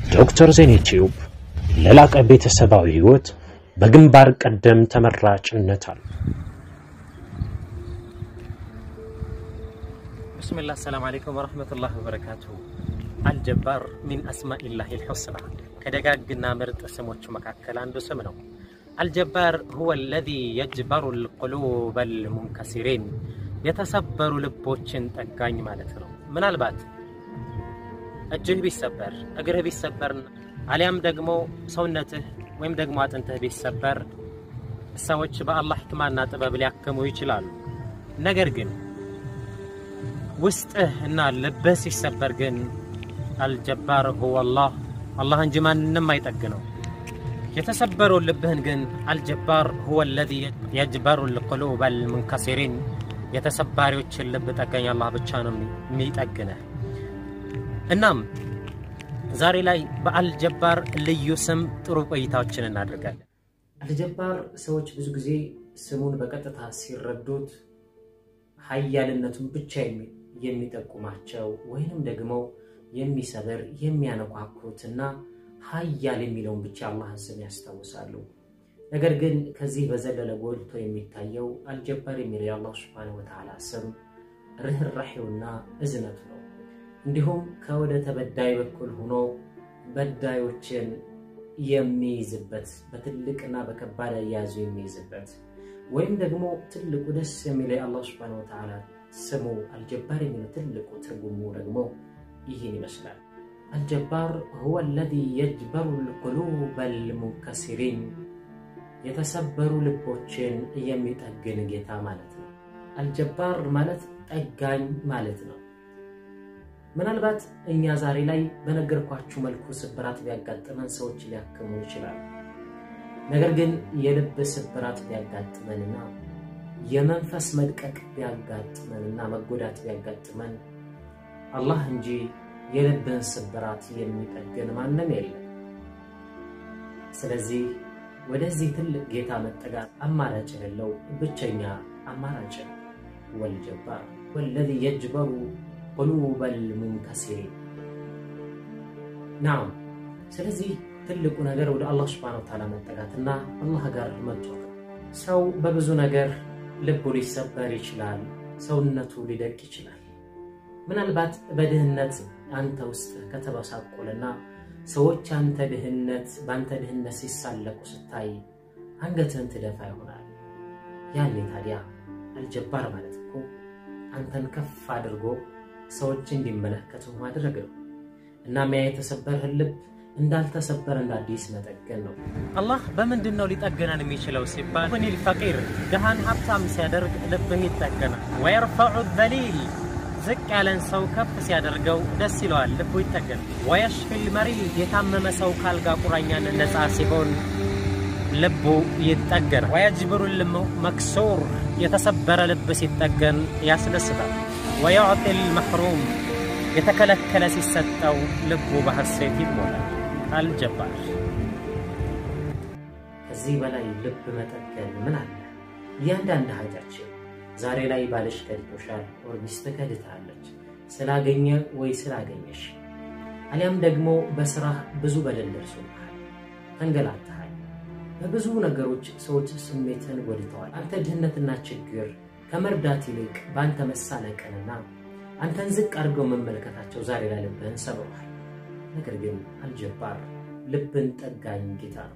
ዶክተር ዜና ቲዩብ ለላቀ ቤተሰባዊ ህይወት በግንባር ቀደም ተመራጭነት አለ። ብስሚላህ ሰላም አለይኩም ወረህመቱላህ ወበረካቱሁ። አልጀባር ሚን አስማኢላህ ልሑስና ከደጋግና ምርጥ ስሞቹ መካከል አንዱ ስም ነው። አልጀባር ሁወ አለዚ የጅበሩ ልቁሉበ ልሙንከሲሪን የተሰበሩ ልቦችን ጠጋኝ ማለት ነው። ምናልባት እጅህ ቢሰበር እግርህ ቢሰበር አሊያም ደግሞ ሰውነትህ ወይም ደግሞ አጥንትህ ቢሰበር ሰዎች በአላህ ሕክማና ጥበብ ሊያክሙ ይችላሉ። ነገር ግን ውስጥህ እና ልብህ ሲሰበር ግን አልጀባር ሁወ አላህ አላህ እንጂ ማንንም አይጠግነው። የተሰበረውን ልብህን ግን አልጀባር ሁወ አለዚ የጅበሩ ልቁሉበ ልሙንከሲሪን የተሰባሪዎችን ልብ ጠጋኝ አላህ ብቻ ነው የሚጠግነህ። እናም ዛሬ ላይ በአልጀባር ልዩ ስም ጥሩ ቆይታዎችን እናደርጋለን። አልጀባር ሰዎች ብዙ ጊዜ ስሙን በቀጥታ ሲረዱት ሀያልነቱን ብቻ የሚጠቁማቸው ወይንም ደግሞ የሚሰብር የሚያነኳኩትና ሀያል የሚለውን ብቻ አላህን ስም ያስታውሳሉ። ነገር ግን ከዚህ በዘለለ ጎልቶ የሚታየው አልጀባር የሚለው የአላህ ስብሐነሁ ወተዓላ ስም ርኅራሄውና እዝነቱ ነው። እንዲሁም ከወደ ተበዳይ በኩል ሆኖ በዳዮችን የሚይዝበት በትልቅና በከባድ አያያዙ የሚይዝበት ወይም ደግሞ ትልቁ ደስ የሚለው የአላህ ስብሐነሁ ወተዓላ ስሙ አልጀባር የሚለው ትልቁ ትርጉሙ ደግሞ ይህን ይመስላል። አልጀባር ሁወ አለዚ የጅበሩ ልቁሉበ ልሙንከሲሪን የተሰበሩ ልቦችን የሚጠግን ጌታ ማለት ነው። አልጀባር ማለት ጠጋኝ ማለት ነው። ምናልባት እኛ ዛሬ ላይ በነገርኳችሁ መልኩ ስብራት ቢያጋጥመን ሰዎች ሊያክሙ ይችላሉ። ነገር ግን የልብ ስብራት ቢያጋጥመንና የመንፈስ መድቀቅ ቢያጋጥመንና መጎዳት ቢያጋጥመን አላህ እንጂ የልብን ስብራት የሚጠግን ማንም የለም። ስለዚህ ወደዚህ ትልቅ ጌታ መጠጋት አማራጭ የሌለው ብቸኛ አማራጭ ነው። ወልጀባር ወለዚ የጅበሩ ቁሉበል ሙንከሲሪን ናም። ስለዚህ ትልቁ ነገር ወደ አላህ ስብሐነሁ ወተዓላ መጠጋትና አላህ ጋር መጫወት። ሰው በብዙ ነገር ልቡ ሊሰበር ይችላል፣ ሰውነቱ ሊደቅ ይችላል። ምናልባት በድህነት አንተ ውስጥ ከተበሳቆልና ሰዎች አንተ ድህነት በአንተ ድህነት ሲሳለቁ ስታይ አንገትህን ትደፋ ይሆናል። ያኔ ታዲያ አልጀባር ማለት እኮ አንተን ከፍ አድርጎ ሰዎች እንዲመለከቱ ማድረግ ነው። እናም ያ የተሰበረህን ልብ እንዳልተሰበረ እንደ አዲስ መጠገን ነው። አላህ በምንድን ነው ሊጠገነን የሚችለው ሲባል ሁኒል ፈቂር ድሃን ሀብታም ሲያደርግ ልብህ ይጠገናል። ወየርፈዑ ዘሊል ዝቅ ያለን ሰው ከፍ ሲያደርገው ደስ ይለዋል፣ ልቡ ይጠገናል። ወየሽፊል መሪድ የታመመ ሰው ካልጋ ቁራኛነት ነፃ ሲሆን ልቡ ይጠገናል። ወየጅብሩ ልሙ መክሱር የተሰበረ ልብ ሲጠገን ያስደስታል። ወየዕጢል መሕሩም የተከለከለ ሲሰጠው ልቡ በሐሴት ይሞላል። አልጀባር ከዚህ በላይ ልብ መጠገን ምን አለ? እያንዳንድ ሀጃችን ዛሬ ላይ ባልሽ ከድቶሻል፣ ወር ሚስትህ ከድታለች፣ ስላገኘ ወይ ስላገኘሽ፣ አሊያም ደግሞ በስራህ ብዙ በደል ደርሶብሃል፣ ተንገላትሃል። በብዙ ነገሮች ሰዎች ስሜትን ጎድተዋል። አንተ ድህነትና ችግር ከመርዳት ይልቅ በአንተ መሳለቅንና አንተን ዝቅ አድርገው መመልከታቸው ዛሬ ላይ ልብህን ሰብሯል። ነገር ግን አልጀባር ልብን ጠጋኝ ጌታ ነው።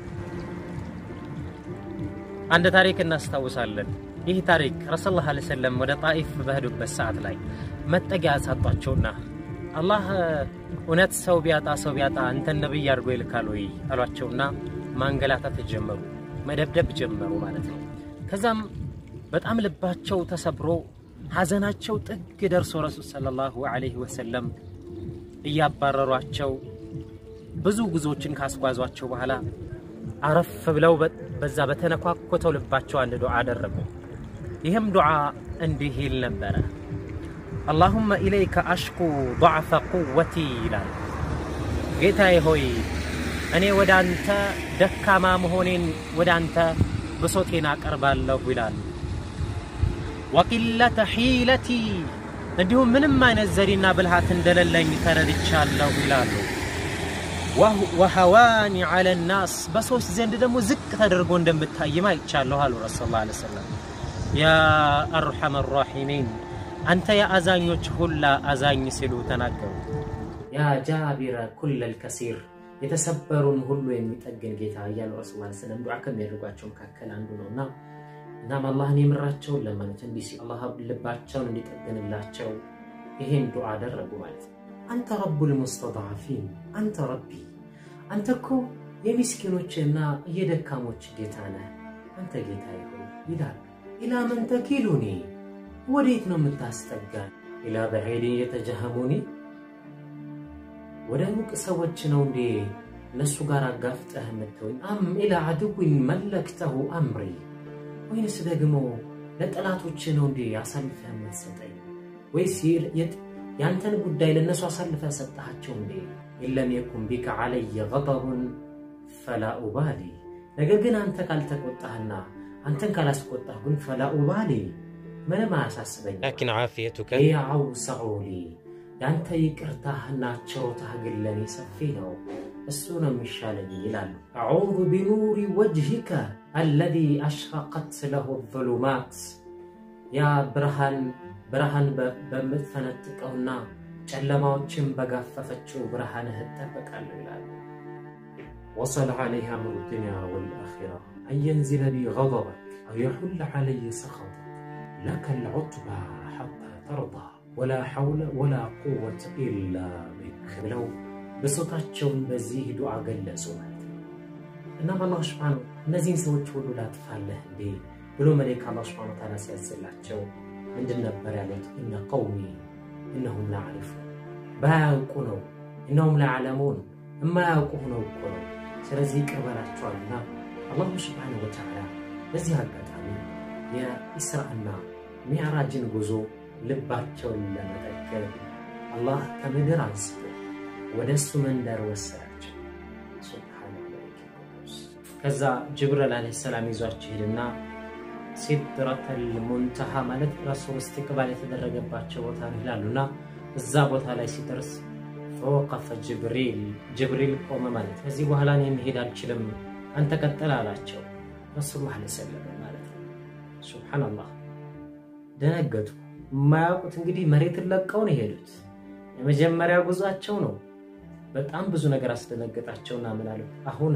አንድ ታሪክ እናስታውሳለን። ይህ ታሪክ ረሱል ላ ሰለም ወደ ጣኢፍ በሄዱበት ሰዓት ላይ መጠጊያ ሳጧቸውና አላህ እውነት ሰው ቢያጣ ሰው ቢያጣ አንተን ነብይ አድርጎ ይልካል ወይ አሏቸውና ማንገላታት ጀመሩ፣ መደብደብ ጀመሩ ማለት ነው። ከዛም በጣም ልባቸው ተሰብሮ ሐዘናቸው ጥግ ደርሶ ረሱል ሰለላሁ ዐለይሂ ወሰለም እያባረሯቸው ብዙ ጉዞዎችን ካስጓዟቸው በኋላ አረፍ ብለው በዛ በተነኳኮተው ልባቸው አንድ ዱዓ አደረጉ። ይህም ዱዓ እንዲህ ይል ነበረ፣ አላሁመ ኢለይከ አሽኩ ضዕፈ ቁወቲ ይላል። ጌታዬ ሆይ እኔ ወደ አንተ ደካማ መሆኔን ወደ አንተ ብሶቴን አቀርባለሁ ይላል። ወቂለተ ሒለቲ እንዲሁም ምንም አይነት ዘዴና ብልሃት እንደሌለኝ ተረድቻለሁ ይላሉ። ወሀዋኒ ዐለ ናስ በሰዎች ዘንድ ደግሞ ዝቅ ተደርጎ እንደምታይም አይቻለሁ አሉ ረሱል ላ ሰለም። ያ አርሐመ ራሒሚን አንተ የአዛኞች ሁላ አዛኝ ሲሉ ተናገሩ። ያ ጃቢረ ኩለል ከሲር የተሰበሩን ሁሉ የሚጠግን ጌታ እያሉ ረሱል ላ ሰለም ዱዓ ከሚያደርጓቸው መካከል አንዱ ነው እና እናም አላህን የምራቸውን ለማለት እንዲህ ሲል አላህ ልባቸውን እንዲጠግንላቸው ይሄን ዱዓ አደረጉ ማለት ነው። አንተ ረቡል ሙስተድዓፊን አንተ ረቢ፣ አንተ እኮ የሚስኪኖችና የደካሞች ጌታ ነህ። አንተ ጌታ ይሁን ይላል። ኢላ መን ተኪሉኒ፣ ወዴት ነው የምታስጠጋን? ኢላ በዒድን የተጀሃሙኒ፣ ወደ ሩቅ ሰዎች ነው እንዴ እነሱ ጋር አጋፍጠህ የምትወኝ? አም ኢላ አድዊን መለክተሁ አምሪ፣ ወይንስ ደግሞ ለጠላቶች ነው እንዴ አሳልፈህ የምትሰጠኝ? ወይስ ያንተን ጉዳይ ለእነሱ አሳልፈ ሰጠሃቸው እንዴ? ኢለም የኩን ቢከ ዓለየ ገደቡን ፈላ ኡባሊ። ነገር ግን አንተ ካልተቆጣህና አንተን ካላስቆጣህ ግን ፈላ ኡባሊ ምንም አያሳስበኝ። ላኪን ዓፊየቱከ ያ አውሰዑሊ የአንተ ይቅርታህና ቸሮታህ ግን ለእኔ ሰፊ ነው፣ እሱ ነው የሚሻለኝ ይላሉ። አዑዙ ቢኑሪ ወጅሂከ አለዚ አሽረቀት ለሁ ዙሉማት ያ ብርሃን ብርሃን በምትፈነጥቀውና ጨለማዎችን በጋፈፈችው ብርሃንህ እጠበቃለሁ ይላሉ። ወሰለ ዓለይሃ አምሩ ዱንያ ወልአኺራ አንየንዚለ ቢ ገደበክ አው የሑለ ዓለይ ሰኸጠክ ለከ ልዑትባ ሐታ ተርዳ ወላ ሐውለ ወላ ቁወተ ኢላ ቢክ ብለው ብሶታቸውን በዚህ ዱዓ ገለጹ ማለት ነው። እናም አላህ ስብሓነ እነዚህን ሰዎች ሁሉ ላጥፋለህ እንዴ ብሎ መሌክ አላህ ስብሓነ ወተዓላ ሲያዝላቸው ምንድን ነበር ያሉት? እነ ቀውሚ እነሁም ላዕሪፉ ባያውቁ ነው። እነሁም ላዕለሙን የማያውቁ ሆነው እኮ ነው። ስለዚህ ይቅር በላቸዋልና አላሁ ስብሓነሁ ወተዓላ በዚህ አጋጣሚ የኢስራእና ሚዕራጅን ጉዞ ልባቸውን ለመጠገብ አላህ ከምድር አንስቶ ወደ እሱ መንደር ወሰዳቸው። ከዛ ጅብሪል ዓለይሂ ሰላም ይዟቸው ሄድና ሲድረተል ሙንተሃ ማለት ረሱል እስትቅባል የተደረገባቸው ቦታ ነው ይላሉና እዛ ቦታ ላይ ሲደርስ ፈወቀፈ ጅብሪል ጅብሪል ቆመ ማለት ከዚህ በኋላ እኔ መሄድ አልችልም አንተ ቀጥል አላቸው ረሱል ላ ሰለም ማለት ነው። ሱብሓነላህ ደነገጡ። የማያውቁት እንግዲህ መሬትን ለቀው ነው የሄዱት። የመጀመሪያ ጉዟቸው ነው። በጣም ብዙ ነገር አስደነገጣቸውና ምን አሉ አሁና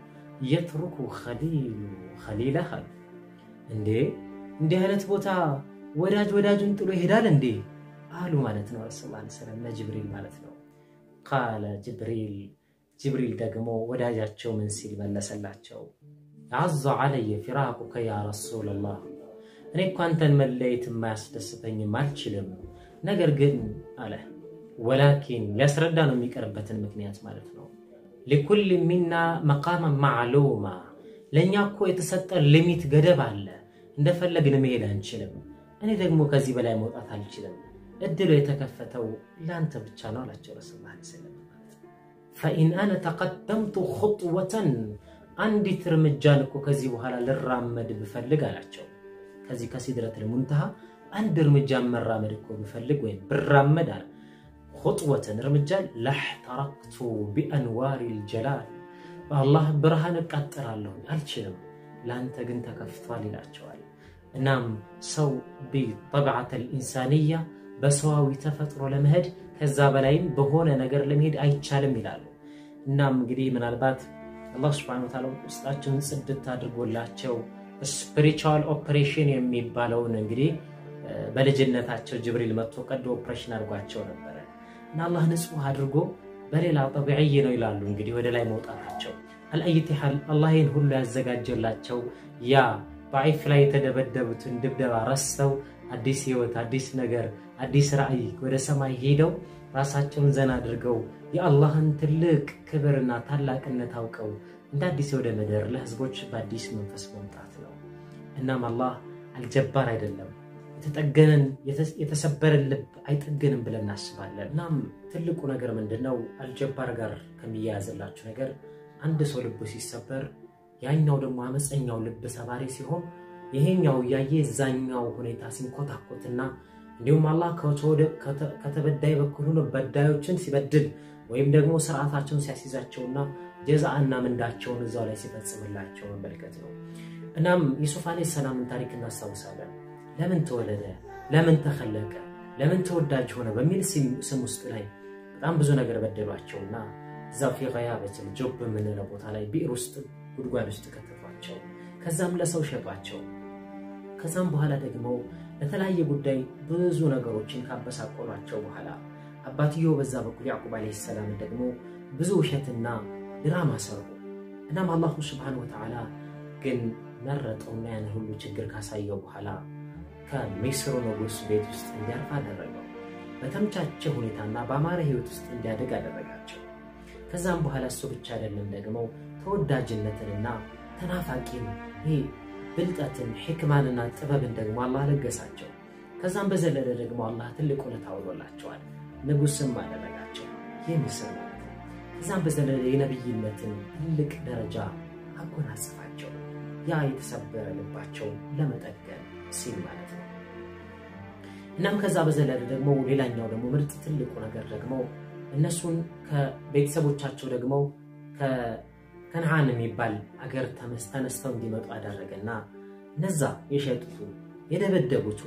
የትሩኩ ኸሊሉ ኸሊለህ አሉ እንዴ እንዲህ አይነት ቦታ ወዳጅ ወዳጁን ጥሎ ይሄዳል እንዴ አሉ ማለት ነው። ረሱል ላ ሰለም ለጅብሪል ማለት ነው። ቃለ ጅብሪል ጅብሪል ደግሞ ወዳጃቸው ምን ሲል መለሰላቸው? አዘ ዓለየ ፊራቁከ ያ ረሱለላህ እኔ እኮ አንተን መለየት የማያስደስተኝም አልችልም። ነገር ግን አለ ወላኪን ሊያስረዳ ነው የሚቀርበትን ምክንያት ማለት ነው። ሊኩል ሚና መቃመ ማዕሉማ ለእኛ እኮ የተሰጠ ሊሚት ገደብ አለ። እንደፈለግን መሄድ አንችልም። እኔ ደግሞ ከዚህ በላይ መውጣት አልችልም። እድሉ የተከፈተው ለአንተ ብቻ ነው አላቸው ረሱል ላ ሰለም። ፈኢን አነ ተቀደምቱ ኹጥወተን አንዲት እርምጃን እኮ ከዚህ በኋላ ልራመድ ብፈልግ አላቸው ከዚህ ከሲድረቱል ሙንተሃ አንድ እርምጃ መራመድ እኮ ብፈልግ ወይም ብራመድ አለ ኹጥወተን እርምጃን ላሕተረክቱ ቢአንዋሪል ጀላል በአላህ ብርሃን እቃጠላለሁ አልችልም፣ ለአንተ ግን ተከፍቷል ይላቸዋል። እናም ሰው ቢጠብዓተል ኢንሳንያ በሰዋዊ ተፈጥሮ ለመሄድ ከዛ በላይም በሆነ ነገር ለመሄድ አይቻልም ይላሉ። እናም እንግዲህ ምናልባት አላህ ስብሐነሁ ወተዓላ ውስጣቸውን ጽድት አድርጎላቸው ስፒሪቹዋል ኦፕሬሽን የሚባለውን እንግዲህ በልጅነታቸው ጅብሪል መጥቶ ቀዶ ኦፕሬሽን አድርጓቸው ነበረ እና አላህ ንጹህ አድርጎ በሌላ ጠቢዕይ ነው ይላሉ እንግዲህ ወደ ላይ መውጣታቸው። አልአይቲ ሐል አላህ ይህን ሁሉ ያዘጋጀላቸው ያ በአይፍ ላይ የተደበደቡትን ድብደባ ረስተው አዲስ ህይወት፣ አዲስ ነገር፣ አዲስ ራዕይ ወደ ሰማይ ሄደው ራሳቸውን ዘና አድርገው የአላህን ትልቅ ክብርና ታላቅነት አውቀው እንደ አዲስ ወደ ምድር ለህዝቦች በአዲስ መንፈስ መምጣት ነው። እናም አላህ አልጀባር አይደለም። የተጠገነን የተሰበረን ልብ አይጠገንም ብለን እናስባለን። እናም ትልቁ ነገር ምንድን ነው? አልጀባር ጋር ከሚያያዝላችሁ ነገር አንድ ሰው ልቡ ሲሰበር ያኛው ደግሞ አመፀኛው ልብ ሰባሪ ሲሆን ይሄኛው እያየ እዛኛው ሁኔታ ሲንኮታኮትና እንዲሁም አላህ ከተበዳይ በኩል ሆኖ በዳዮችን ሲበድል ወይም ደግሞ ስርዓታቸውን ሲያስይዛቸውና ጀዛአና ምንዳቸውን እዛው ላይ ሲፈጽምላቸው መመልከት ነው። እናም ዩሱፍ ዓለይሂ ሰላምን ታሪክ እናስታውሳለን። ለምን ተወለደ፣ ለምን ተኸለቀ፣ ለምን ተወዳጅ ሆነ በሚል ስም ውስጥ ላይ በጣም ብዙ ነገር በደሏቸውና እዛው ፊ ገያበትን ጆብ በምንለው ቦታ ላይ ብዕር ውስጥ ጉድጓድ ውስጥ ከተቷቸው። ከዛም ለሰው ሸጧቸው። ከዛም በኋላ ደግሞ ለተለያየ ጉዳይ ብዙ ነገሮችን ካበሳቆሏቸው በኋላ አባትየው በዛ በኩል ያዕቁብ ዓለይሂ ሰላም ደግሞ ብዙ ውሸትና ድራማ ሰሩ። እናም አላሁ ስብሓነሁ ወተዓላ ግን መረጠውና ያን ሁሉ ችግር ካሳየው በኋላ ከሚስሩ ንጉሥ ቤት ውስጥ እንዲያርፍ አደረገው። በተመቻቸ ሁኔታና በአማረ ህይወት ውስጥ እንዲያድግ አደረጋቸው። ከዛም በኋላ እሱ ብቻ አይደለም ደግሞ ተወዳጅነትንና ተናፋቂን ይህ ብልጠትን ሕክማንና ጥበብን ደግሞ አላህ ለገሳቸው። ከዛም በዘለለ ደግሞ አላህ ትልቅ ውለታ አውሎላቸዋል። ንጉሥም አደረጋቸው የሚስር ማለት ነው። ከዛም በዘለለ የነቢይነትን ትልቅ ደረጃ አጎናጽፋቸው ያ የተሰበረ ልባቸው ለመጠገን ሲል ማለት ነው። እናም ከዛ በዘለለ ደግሞ ሌላኛው ደግሞ ምርጥ ትልቁ ነገር ደግሞ እነሱን ከቤተሰቦቻቸው ደግሞ ከነዓን የሚባል አገር ተነስተው እንዲመጡ አደረገና እነዛ የሸጡቱ የደበደቡቱ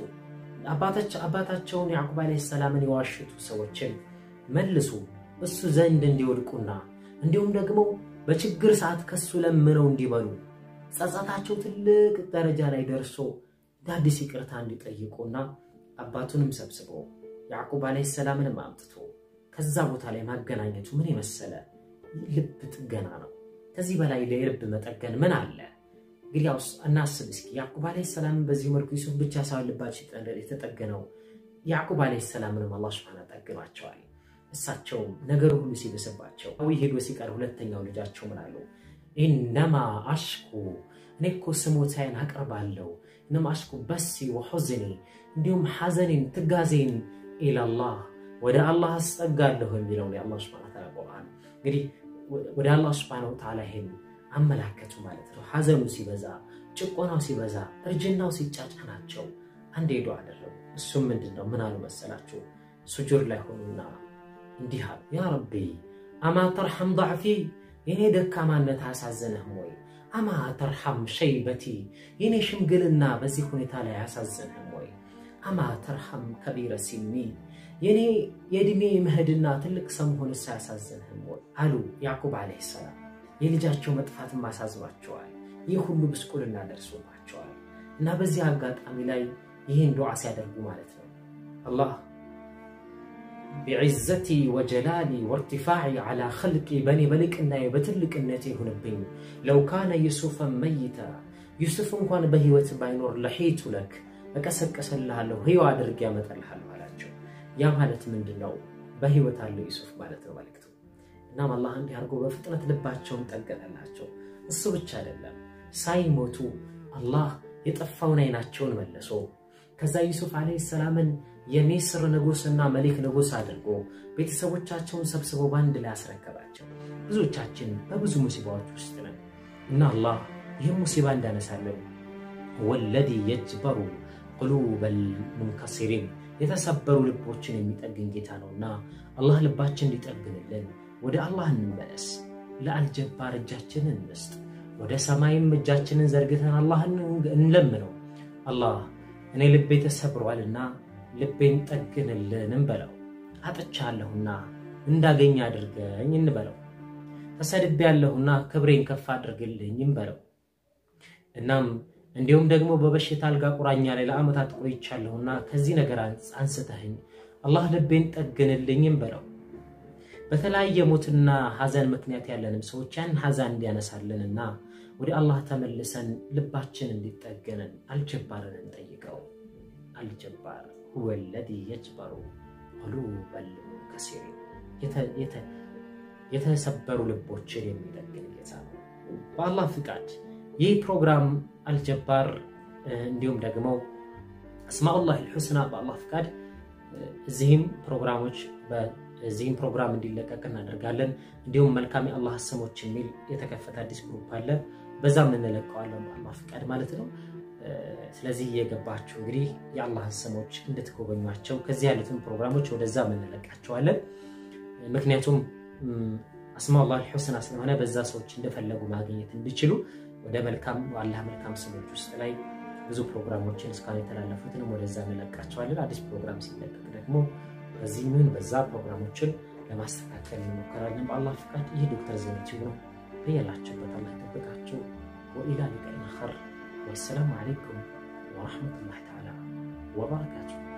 አባታቸውን ያዕቁብ ዓለይሂ ሰላምን የዋሽቱ ሰዎችን መልሱ እሱ ዘንድ እንዲወድቁና እንዲሁም ደግሞ በችግር ሰዓት ከሱ ለምነው እንዲበሉ ጸጸታቸው ትልቅ ደረጃ ላይ ደርሶ አዲስ ይቅርታ እንዲጠይቁና አባቱንም ሰብስቦ ያዕቁብ ዓለይሂ ሰላምንም አምጥቶ ከዛ ቦታ ላይ ማገናኘቱ ምን የመሰለ ልብ ጥገና ነው። ከዚህ በላይ ለልብ መጠገን ምን አለ? እንግዲህ ያው እናስብ እስኪ ያዕቁብ ዓለይሂ ሰላምን በዚህ መልኩ ዩሱፍ ብቻ ሳይሆን ልባቸው የተጠገነው ያዕቁብ ዓለይሂ ሰላምንም አላህ ሱብሓነሁ ጠግኗቸዋል። እሳቸውም ነገሩ ሁሉ ሲብስባቸው ዊ ሄዶ ሲቀር ሁለተኛው ልጃቸው ምን አሉ? ኢነማ አሽኩ እኔ እኮ ስሞታዬን አቅርባለሁ እነማ አሽኩ በሲ ወሑዝኒ እንዲሁም ሐዘኔን ትጋዜን ኢላላህ ወደ አላህ አስጠጋለሁ የሚለውን የአላህ ሱብሓነሁ ወተዓላ ቁርአን እንግዲህ ወደ አላህ ሱብሓነሁ ወተዓላ ይሄን አመላከቱ ማለት ነው። ሐዘኑ ሲበዛ፣ ጭቆናው ሲበዛ፣ እርጅናው ሲጫጫናቸው አንድ ሄዶ አደረጉ። እሱም ምንድን ነው? ምን አሉ መሰላችሁ? ሱጁድ ላይ ሆኑና እንዲህ አሉ፣ ያ ረቢ አማ ተርሐም ضዕፊ የኔ ደካማነት አያሳዝንህም ወይ? አማ ተርሐም ሸይበቲ የኔ ሽምግልና በዚህ ሁኔታ ላይ አያሳዝንህም ወይ? አማ ተርሐም ከቢረ ሲኒ የኔ የእድሜ መሄድና ትልቅ ሰው መሆንስ አያሳዝንህም ወይ አሉ ያዕቁብ ዓለይሂ ሰላም። የልጃቸው መጥፋትም አሳዝኗቸዋል። ይህ ሁሉ ብስቁልና ደርሶባቸዋል። እና በዚህ አጋጣሚ ላይ ይህን ዱዓ ሲያደርጉ ማለት ነው አላህ ቢዕዘቲ ወጀላሊ ወርቲፋዒ ዓላ ኸልቂ በእኔ በልቅናዬ በትልቅነቴ ይሁንብኝ ለው ካነ ዩሱፈን መይታ ዩሱፍ እንኳን በህይወት ባይኖር ለሒቱ ለክ እቀሰቀሰልሃለሁ ህያው አድርጌ ያመጣልሃለሁ አላቸው። ያ ማለት ምንድን ነው? በህይወት አለው ዩሱፍ ማለት ነው መልክቱ። እናም አላህ እንዲህ አድርጎ በፍጥነት ልባቸውን ጠገነላቸው። እሱ ብቻ አይደለም፣ ሳይሞቱ አላህ የጠፋውን አይናቸውን መለሶ ከዛ ዩሱፍ ዓለይሂ ሰላምን የሚስር ንጉሥና መሊክ ንጉሥ አድርጎ ቤተሰቦቻቸውን ሰብስበው በአንድ ላይ አስረከባቸው። ብዙዎቻችን በብዙ ሙሲባዎች ውስጥ ነን እና አላህ ይህም ሙሲባ እንዳነሳለን ወለዲ የጅበሩ ቁሉበል ሙንከሲሪን የተሰበሩ ልቦችን የሚጠግን ጌታ ነውና አላህ ልባችን እንዲጠግንልን ወደ አላህ እንመለስ። ለአልጀባር እጃችንን እንስጥ። ወደ ሰማይም እጃችንን ዘርግተን አላህን እንለምነው። አላህ እኔ ልቤ ተሰብሯልና ልቤን ጠግንልን እንበለው። አጥቻለሁና እንዳገኝ አድርገኝ እንበለው። ተሰድቤ ያለሁና ክብሬን ከፍ አድርግልኝ እንበለው። እናም እንዲሁም ደግሞ በበሽታ አልጋ ቁራኛ ላይ ለዓመታት ቆይቻለሁና ከዚህ ነገር አንስተህኝ አላህ ልቤን ጠግንልኝ እንበለው። በተለያየ ሞትና ሐዘን ምክንያት ያለንም ሰዎች ያን ሐዘን እንዲያነሳልንና ወደ አላህ ተመልሰን ልባችን እንዲጠገንን አልጀባርን እንጠይቀው። አልጀባር ሁወ ለዚ የጅበሩ ቁሉበል ሙንከሲሪን የተሰበሩ ልቦችን የሚጠግን ጌታ ነው። በአላህ ፍቃድ ይህ ፕሮግራም አልጀባር እንዲሁም ደግሞ አስማኡላህ ልሑስና በአላህ ፍቃድ እዚህም ፕሮግራሞች እዚህም ፕሮግራም እንዲለቀቅ እናደርጋለን። እንዲሁም መልካም የአላህ ስሞች የሚል የተከፈተ አዲስ ግሩፕ አለ። በዛም እንለቀዋለን በአላህ ፍቃድ ማለት ነው። ስለዚህ እየገባችሁ እንግዲህ የአላህን ስሞች እንድትጎበኟቸው ከዚህ ያሉትን ፕሮግራሞች ወደዛ እንለቃቸዋለን። ምክንያቱም አስማኡላህ አልሑስና ስለሆነ በዛ ሰዎች እንደፈለጉ ማግኘት እንዲችሉ ወደ መልካም አላህ መልካም ስሞች ውስጥ ላይ ብዙ ፕሮግራሞችን እስካሁን የተላለፉትንም ወደዛ እንለቃቸዋለን። አዲስ ፕሮግራም ሲለቀቅ ደግሞ በዚህ ምን በዛ ፕሮግራሞችን ለማስተካከል እንሞከራለን በአላህ ፍቃድ። ይህ ዶክተር ዜናቲው ነው። በያላችሁበት አላህ ይጠብቃችሁ። ወኢላ ሊቀኢን አኸር ወሰላሙ አለይኩም ወረሕመቱላሂ ተዓላ ወበረካቱሁ።